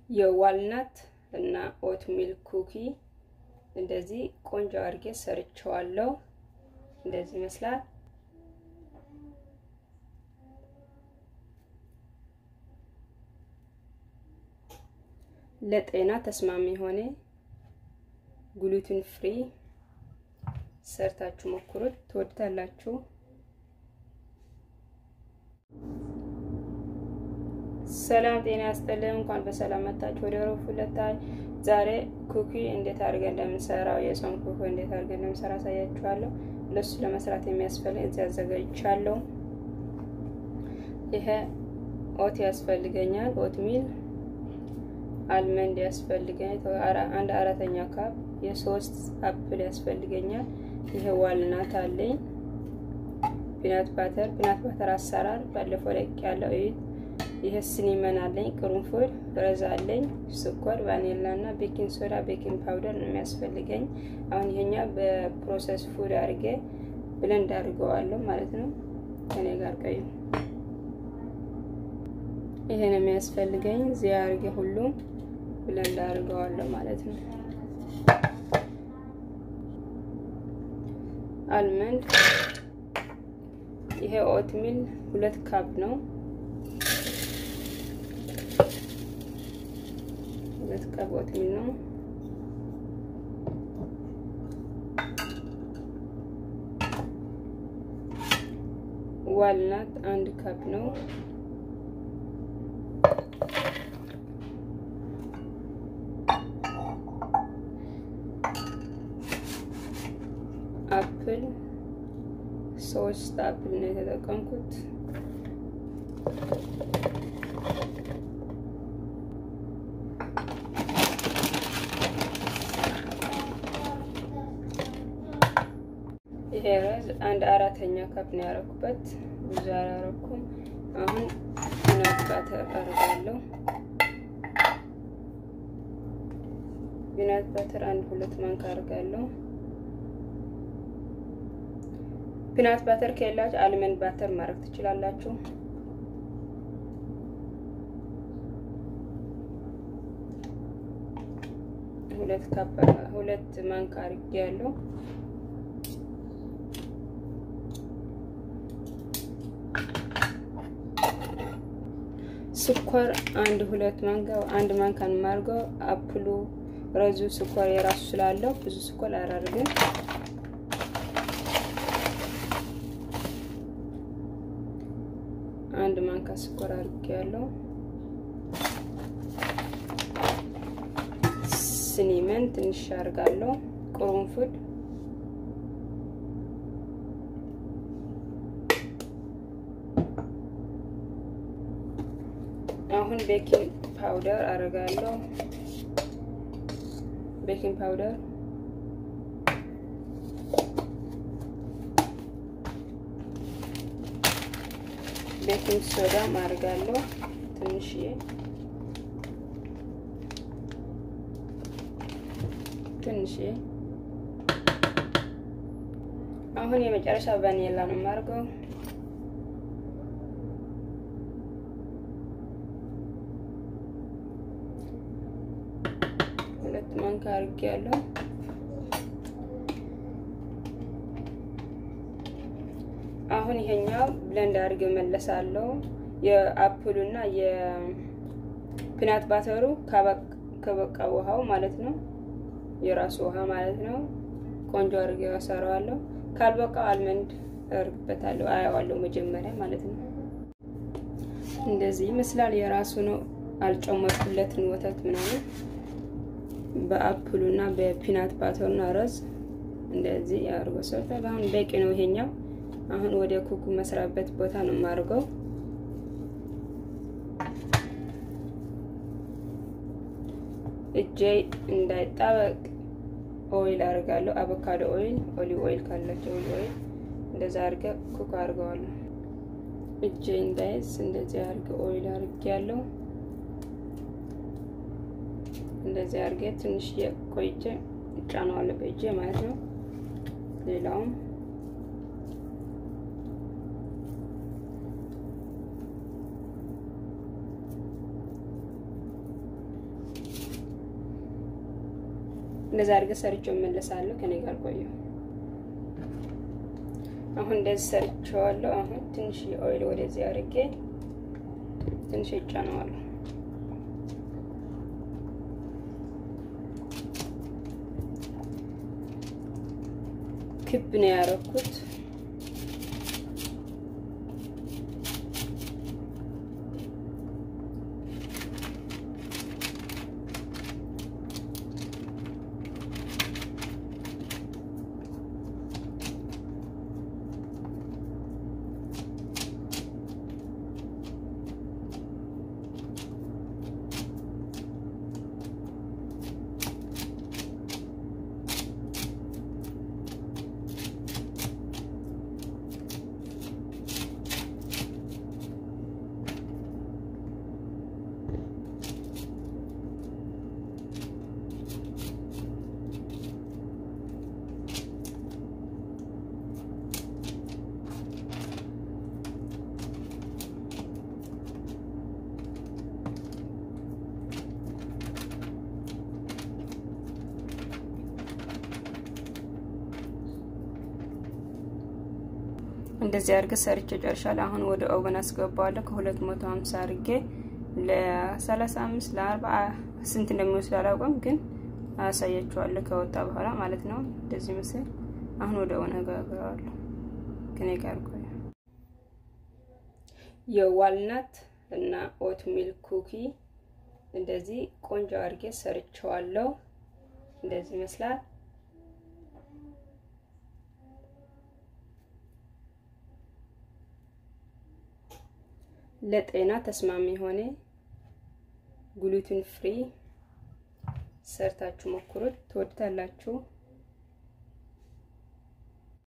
የዋልናት እና ኦት ሚልክ ኩኪ እንደዚህ ቆንጆ አድርጌ ሰርቸዋለሁ። እንደዚህ ይመስላል። ለጤና ተስማሚ የሆነ ግሉትን ፍሪ ሰርታችሁ ሞክሩት፣ ትወዱታላችሁ። ሰላም ጤና ያስጥልን። እንኳን በሰላም መጣችሁ ወደ ሮብ ሁለታይ። ዛሬ ኩኪ እንዴት አድርገን እንደምንሰራው የጾም ኩኪ እንዴት አድርገን እንደምንሰራ አሳያችኋለሁ። ለሱ ለመስራት የሚያስፈልግ እዚህ አዘጋጅቻለሁ። ይሄ ኦት ያስፈልገኛል፣ ኦት ሚል አልመንድ ያስፈልገኛል፣ አንድ አራተኛ ካፕ የሶስት አፕል ያስፈልገኛል። ይሄ ዋልናት አለኝ። ፒናት ባተር ፒናት ባተር አሰራር ባለፈው ለቅ ያለው እዩት። ይሄ ሲኒመን አለኝ፣ ቅርንፉድ፣ ረዛ አለኝ፣ ስኳር፣ ቫኒላ እና ቤኪንግ ሶዳ፣ ቤኪንግ ፓውደር ነው የሚያስፈልገኝ። አሁን ይሄኛ በፕሮሰስ ፉድ አድርጌ ብለንድ አድርገዋለሁ ማለት ነው። ከኔ ጋር ቀዩ ይሄ ነው የሚያስፈልገኝ። እዚህ አድርጌ ሁሉም ብለንድ አድርገዋለሁ ማለት ነው። አልመንድ ይሄ ኦትሚል ሁለት ካፕ ነው። ሁለት ካፕ ኦትሚል ነው። ዋልናት አንድ ካፕ ነው። አፕል ሶስት አፕል ነው የተጠቀምኩት። ይሄ ረዝ አንድ አራተኛ ካፕ ነው ያደረኩበት፣ ብዙ አላረኩም። አሁን ፒናት ባተር አደርጋለሁ። ፒናት ባተር አንድ ሁለት ማንካ አደርጋለሁ። ፒናት ባተር ከሌላችሁ አልመንድ ባተር ማድረግ ትችላላችሁ። ሁለት ካፕ ሁለት ማንካ አድርጌያለሁ። ስኳር አንድ ሁለት ማንካ አንድ ማንካን ማርገው አፕሉ ረዙ ስኳር የራሱ ስላለው ብዙ ስኳር አያደርግም። አንድ ማንካ ስኳር አድርጌያለሁ። ሲኒመን ትንሽ አድርጋለሁ። ቅርንፉድ አሁን ቤኪንግ ፓውደር አደርጋለሁ። ቤኪንግ ፓውደር ቤኪንግ ሶዳ ማድረጋለሁ ትንሽዬ ትንሽዬ። አሁን የመጨረሻ ቫኒላ ነው የማደርገው። ሁለት ማንካ አድርጌያለሁ። አሁን ይሄኛው ብለንድ አድርጌ መለሳለሁ። የአፕሉ እና የፒናት ባተሩ ከበቃ ውሃው ማለት ነው፣ የራሱ ውሃ ማለት ነው። ቆንጆ አድርጌ ያሰራዋለሁ። ካልበቃው አልመንድ እርግበታለሁ፣ አያዋለሁ መጀመሪያ ማለት ነው። እንደዚህ ይመስላል። የራሱ ነው። አልጨመርኩለትን ወተት ምናምን በአፕሉ እና በፒናት ባተሩ እና ረዝ እንደዚህ አድርጎ ሰርቷል። አሁን በቂ ነው ይሄኛው። አሁን ወደ ኩኩ መስራበት ቦታ ነው የማድርገው። እጄ እንዳይጣበቅ ኦይል አድርጋለሁ። አቮካዶ ኦይል፣ ኦሊቭ ኦይል ካላቸው ኦሊቭ ኦይል እንደዛ አድርገ ኩክ አድርገዋለሁ። እጄ እንዳይዝ እንደዚህ አድርገ ኦይል አድርጌ ያለው እንደዚህ አድርጌ ትንሽ ቆይቼ እጫነዋለሁ በእጄ ማለት ነው። ሌላውም እንደዛ አድርገህ ሰርቼው እመለሳለሁ። ከኔ ጋር ቆዩ። አሁን እንደዚህ ሰርቼዋለሁ። አሁን ትንሽ ኦይል ወደዚህ አድርጌ ትንሽ እጫነዋለሁ። ክብ ነው ያደረኩት። እንደዚህ አድርገህ ሰርቼ ጨርሻለሁ። አሁን ወደ ኦቨን አስገባዋለሁ ከሁለት መቶ ሀምሳ አድርጌ ለሰላሳ አምስት ለአርባ ስንት እንደሚወስድ አላውቅም፣ ግን አሳያችኋለሁ ከወጣ በኋላ ማለት ነው። እንደዚህ ምስል አሁን ወደ ኦቨን አጋግረዋለሁ። ከኔ ጋር ቆዩ። የዋልናት እና ኦት ሚል ኩኪ እንደዚህ ቆንጆ አድርጌ ሰርቸዋለሁ። እንደዚህ ይመስላል። ለጤና ተስማሚ የሆነ ግሉትን ፍሪ ሰርታችሁ ሞክሩት፣ ትወዱታላችሁ።